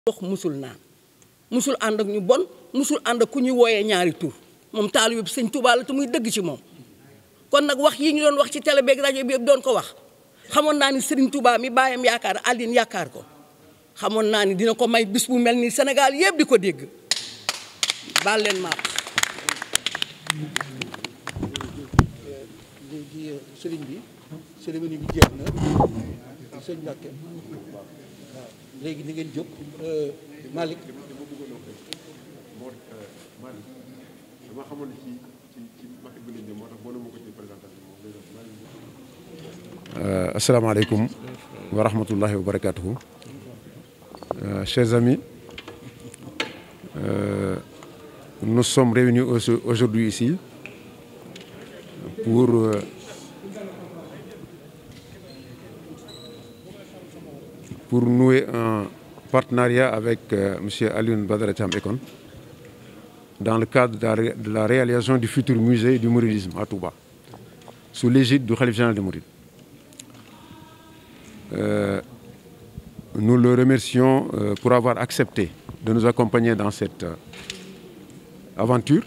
dox musul naan musul ànd ak ñu bon musul ànd ak ku ñuy wooyee ñaari tur moom taalibe bi sëñ Tuubaa la te muy dëgg ci moom kon nag wax yi ñu doon wax ci télé beeg rajo bi yëpp doon ko wax xamoon naa ni Serigne Touba mi baayam yaakaar Aline yaakaar ko xamoon naa ni dina ko may bis bu mel ni Sénégal yëpp di ko dégg baal leen maa léegi sëriñ bi cérémonie bi jeex na sëñ Mbàkke waaw léegi ni ngeen jóg Malick dama xamoon ne ci ci ci maquette bi lañ jëm moo tax boo ma ko ci présentation moom lay doon asalaamaaleykum wa rahmatullahi wa barakatuhu chers amis euh, nous sommes réunis aujourd'hui ici pour euh, pour nouer un partenariat avec euh, M. Alioune Badara Thiam Ekon dans le cadre de la, ré de la réalisation du futur musée du mouridisme à Touba, sous l'égide du Khalife général des Mourides. Euh, nous le remercions euh, pour avoir accepté de nous accompagner dans cette euh, aventure,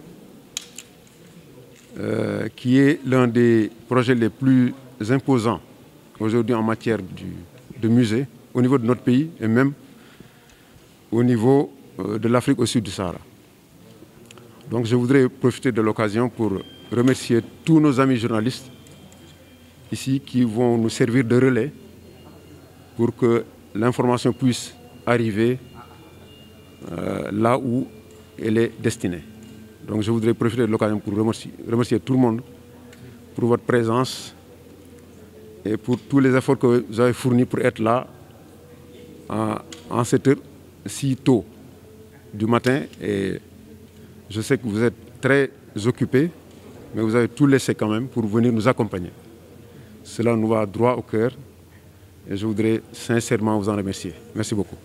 qui est l'un des projets les plus imposants aujourd'hui en matière du, de musée au niveau de notre pays et même au niveau de l'Afrique au sud du Sahara. Donc je voudrais profiter de l'occasion pour remercier tous nos amis journalistes ici qui vont nous servir de relais pour que l'information puisse arriver euh, là où elle est destinée. Donc je voudrais profiter de l'occasion pour remercier, remercier, tout le monde pour votre présence et pour tous les efforts que vous avez fournis pour être là en, en cette heure si tôt du matin. Et je sais que vous êtes très occupés, mais vous avez tout laissé quand même pour venir nous accompagner. Cela nous va droit au cœur et je voudrais sincèrement vous en remercier. Merci beaucoup.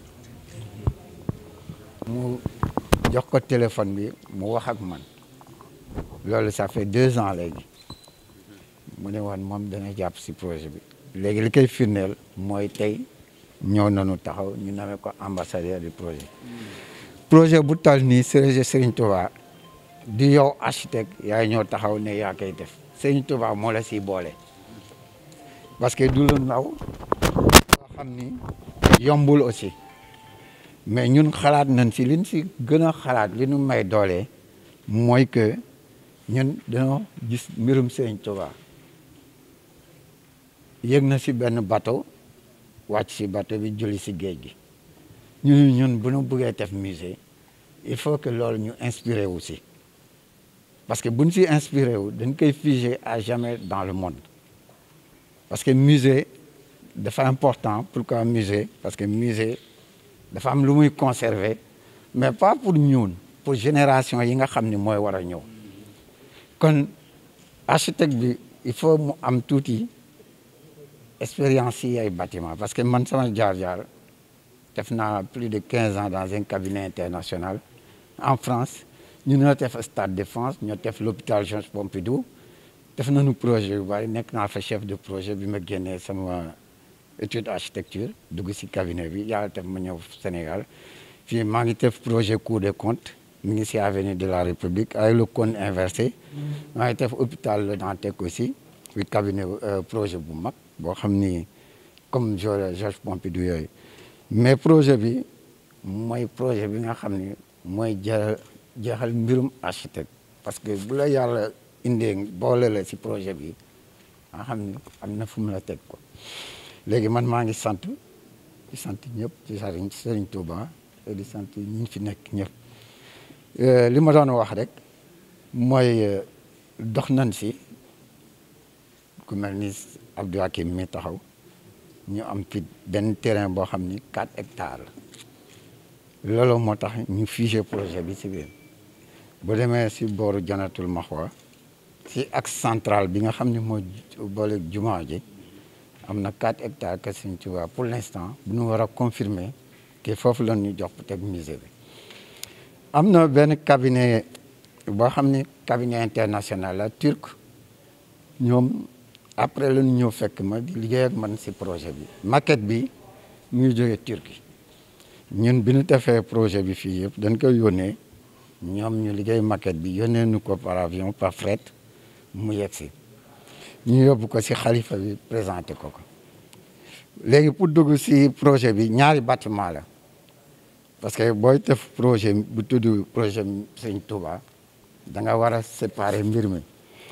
mu jox ko téléphone bi mu wax ak man loolu ça fait deux ans léegi mu ne woon moom dana jàpp si projet bi léegi li koy firndeel mooy tey ñëw nañu taxaw ñu namee ko ambassadeur du projet projet bu tal nii Serigne Serigne Touba di yow architecte yaay ñoo taxaw ne yaa koy def Serigne Touba moo la siy boole parce que du lu ndaw loo xam ni yombul aussi mais ñun xalaat nañ si liñ si gën a xalaat li ñu may doole mooy que ñun dañoo gis mbirum Serigne Touba yëg na si benn bateau wàcc si bateau bi julli si géej gi ñun ñun bu ñu bëggee def musée il faut que loolu ñu inspiré wu si parce que bu ñu si inspiré wu dañ koy figé à jamais dans le monde parce que musée dafa important pourquoi musée parce que musée dafa am lu muy conserver mais pas pour ñun pour génération yi nga xam ni mooy war a ñëw kon architecte bi il faut mu am tuuti expérience yi ay bâtiment parce que man sama jaar-jaar def naa plus de quinze ans dans un cabinet international en France ñu ñoo def Stade de France ñoo def l'hôpital Georges Pompidou def nañu projet yu bari nekk naa fa chef de projet bi ma génnee sama étude architecture dugg ci cabinet bi yàlla def ma ñëw Sénégal fii maa ngi def projet Cour des comptes mi ngi ci avenue de la République avec le cône inversé maa ngi def hôpital Le Dantec aussi fi cabinet projet bu mag boo xam ni comme Georges Pompidou yooyu mais projet bi mooy projet bi nga xam ni mooy ja jeexal mbirum architecte parce que bu la yàlla indee boole la ci projet bi nga xam ni am na fu mu la teg ko léegi man maa ngi sant di sant ñëpp ci sëriñ Sëriñ Touba di sant ñi fi nekk ñëpp li ma doon wax rek mooy dox nañ si ku mel ni Abdou Hakim mi taxaw ñu am fi benn terrain boo xam ni 4 hectares la loolu moo tax ñu figé projet bi si biir bu demee si booru Janatul Maxwa si axe central bi nga xam ne mooy boole jumaa ji am na 4 hectares que Sëriñ Tuubaa pour l'instant bu ñu war a confirmer que foofu la ñu jox teg musée bi am na benn cabinet boo xam ne cabinet international la turc ñoom après la ñu ñëw fekk ma di liggéey ak man si projet bi maquette bi mu ngi jógee Turquie ñun bi ñu defee projet bi fii yëpp dañ koy yónnee ñoom ñu liggéey maquette bi yónnee nu ko par avion par fret mu yegg si ñu yóbbu ko si xalifa bi présenté ko ko léegi pour dugg si projet bi ñaari bâtiment la parce que booy def projet bu tudd projet Sëñ Touba da nga war a séparer mbir mi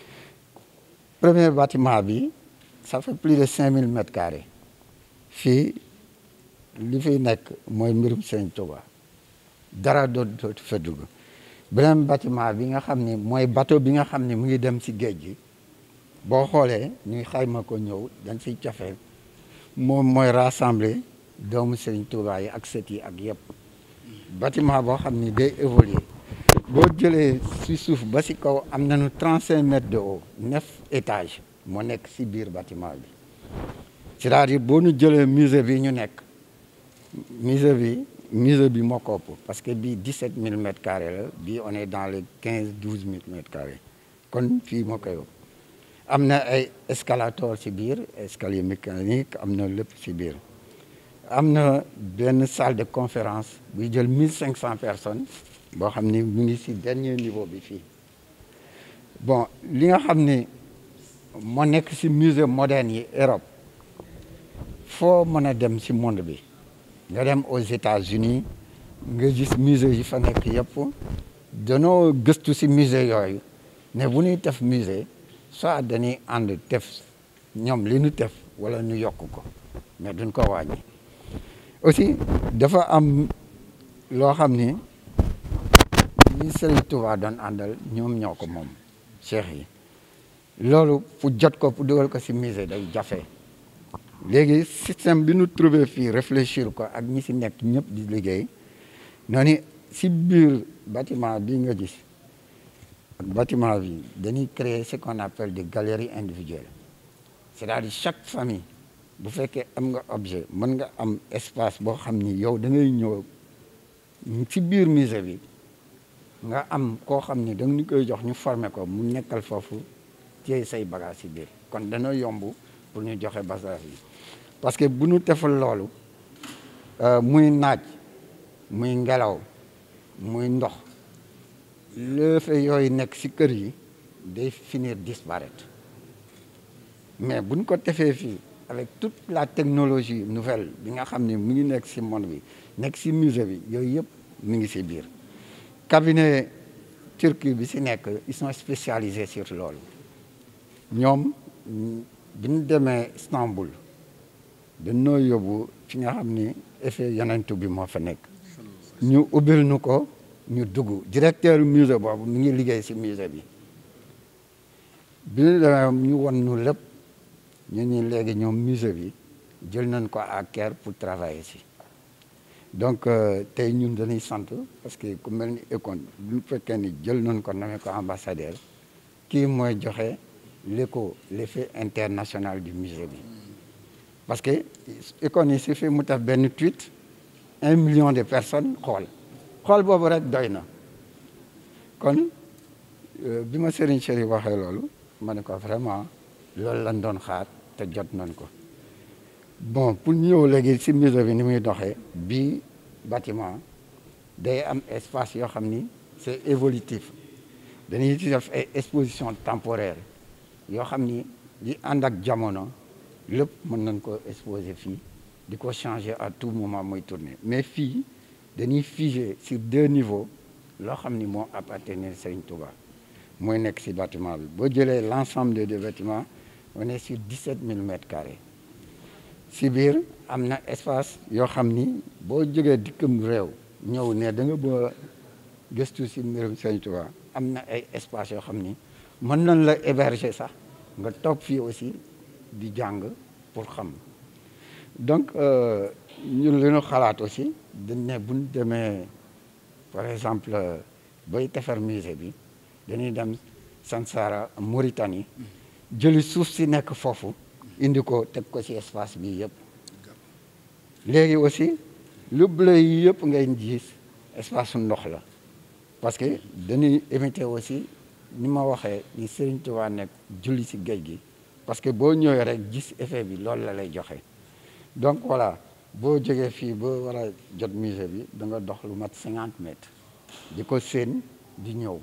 premier bâtiment bi ça fait plus de cinq mille mètres carrés fii li fiy nekk mooy mbirum Sëñ Touba dara dootu fa dugg beneen bâtiment bi nga xam ni mooy bateau bi nga xam ni mu ngi dem si géej gi boo xoolee ñuy xayma ko ñëw dañ siy cofee moom mooy rassembler doomu Sëñ Touba yi ak sët yi ak yëpp bâtiment boo xam ni day évoluer boo jëlee si suuf ba si kaw am nañu trente cinq mètres de haut neuf étages moo nekk si biir bâtiment bi c'est-à-dire boo ñu jëlee musée bi ñu nekk musée bi musée bi moo ko ëpp parce que bii dix sept mille mètres carrés la bii on est dans les quinze douze mille mètres carrés kon fii moo koy ëpp am na ay escalator si biir escalier mécanique am na lépp si biir am na benn salle de conférence buy jël mille cinq cent personnes boo xam ni mu ngi si dernier niveau bi fii bon li nga xam ni moo nekk si musée moderne yi Europe foo mën a dem si monde bi nga dem aux États-Unis nga gis musée yi fa nekk yëpp danoo gëstu si musée yooyu ne bu ñuy def musée soit dañuy ànd def ñoom li ñu def wala ñu yokk ko mais duñ ko wàññi aussi dafa am loo xam ni ñi Serigne Touba doon àndal ñoom ñoo ko moom cheikh yi loolu pour jot ko pour dugal ko si musée day jafe léegi système bi ñu trouvé fii réfléchir ko ak ñi si nekk ñëpp di liggéey noonu si biir bâtiment bi nga gis ak bâtiment bi dañuy créer ce qu'on appelle des galeries individuelles c'est-à-dire chaque famille bu fekkee am nga objet mën nga am espace boo xam ni yow da ngay ñëw ci biir musée bi nga am koo xam ni da nga ñu koy jox ñu former ko mu nekkal foofu téye say bagage ci biir kon dana yomb pour ñu joxe bagage yi parce que bu ñu defal loolu muy naaj muy ngelaw muy ndox lëfe yooyu nekk ci kër yi day finir disparaître mais buñ ko defee fii avec toute la technologie nouvelle bi nga xam ni mu ngi nekk ci monde bi nekk ci musée bi yooyu yëpp mu ngi ci biir cabinet turc bi ci nekk ils sont spécialisés sur loolu ñoom bi ñu demee Istanbul dañoo yóbbu fi nga xam ni effet yonentu bi moo fa nekk ñu ubbil nu ko ñu dugg directeur musée boobu mu ngi liggéey ci musée bi bi ñu demee ñu won nu lépp ñu ni léegi ñoom musée bi jël nañ ko à cœur pour travailler ci donc tey ñun dañuy sant parce que ku mel ni Econ bu fekkee ni jël nañ ko nommé ko ambassadeur kii mooy joxe l'écho l'effet international du musée bi parce que Econ yi suffit mu def benn tweet un million de personnes xool xool boobu rek doy na kon bi ma Serigne Chéri waxee loolu ma ne ko vraiment loolu lañ doon xaar te jot nañ ko bon pour ñëw léegi ci musée bi ni muy doxee bii bâtiment day am espace yoo xam ni c'est évolutif dañuy ci def ay exposition temporaire yoo xam ni li ànd ak jamono lépp mën nañ ko exposer fii di ko changer à tout moment muy tourner mais fii dañuy figé sur deux niveaux loo xam ni moo appartenir Serigne Touba mooy nekk ci bâtiment bi boo jëlee l'ensemble des deux bâtiments on est sur 17 000 mètres carrés ci biir am na espace yoo xam ni boo jógee dikkam réew ñëw ne da nga ba gëstu ci mbirum Serigne Touba am na ay espace yoo xam ni mën nañ la héberger sax nga toog fii aussi di jàng pour xam donc ñun li ñu xalaat aussi dañ ne bu ñu demee par exemple bay defar musée bi dañuy dem Sansara Mauritanie jëli suuf si nekk foofu indi ko teg ko ci espace bi yëpp léegi aussi lu bleu yi yëpp ngay gis espace su ndox la parce que dañuy éviter aussi ni ma waxee ni Serigne Touba nekk julli ci géej gi parce que boo ñëwee rek gis effet bi loolu la lay joxe donc voilà boo jógee fii ba war a jot musée bi da nga dox lu mat cinquante mètres di ko séen di ñëw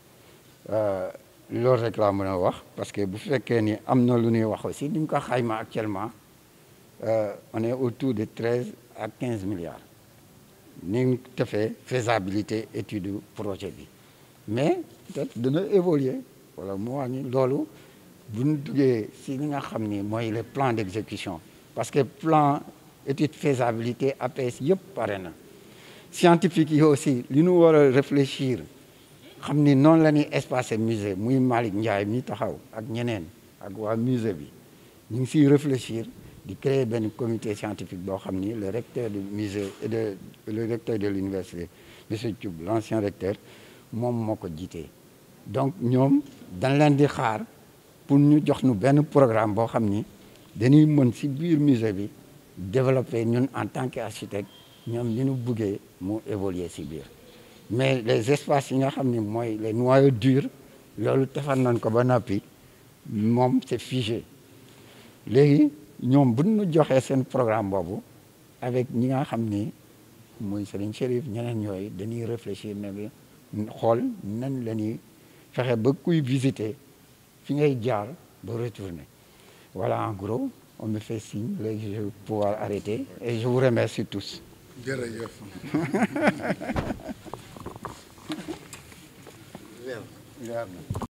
loolu rek laa mën a wax parce que bu fekkee ni am na lu ñuy wax aussi ni ñu ko xayma actuellement on est autour de treize à quinze milliards ni ñu defee faisabilité étude projet bi mais peut-être dana évoluer wala mu wàññi loolu bu ñu duggee si li nga xam ni mooy le plan d'exécution parce que plan étude faisabilité APS yëpp pare na scientifique yi aussi li ñu war a réfléchir xam ni noonu la ñuy espacer musée muy Malick Ndiaye mi taxaw ak ñeneen ak waa musée bi ñu ngi siy réfléchir di créer benn comité scientifique boo xam ni le recteur du musée et de le recteur de l'université monsieur Thioub l'ancien recteur moom moo ko jiitee donc ñoom dañ leen di xaar pour ñu jox nu benn programme boo xam ni dañuy mën si biir musée bi développer ñun en tant qu'architecte ñoom li ñu buggee mu évoluer si biir mais les espaces yi nga xam ni mooy les noyaux durs loolu defar nañ ko ba noppi moom c'est figé léegi ñoom bu ñu joxee seen programme boobu avec ñi nga xam ni muy Serigne Chérif ñeneen yooyu dañuy réfléchir ne bi xool nan la ñuy fexe ba kuy visiter fi ngay jaar ba retourner voilà en gros on me fait signe léegi je vais pouvoir arrêter et je vous remercie tous jërëjëf leer na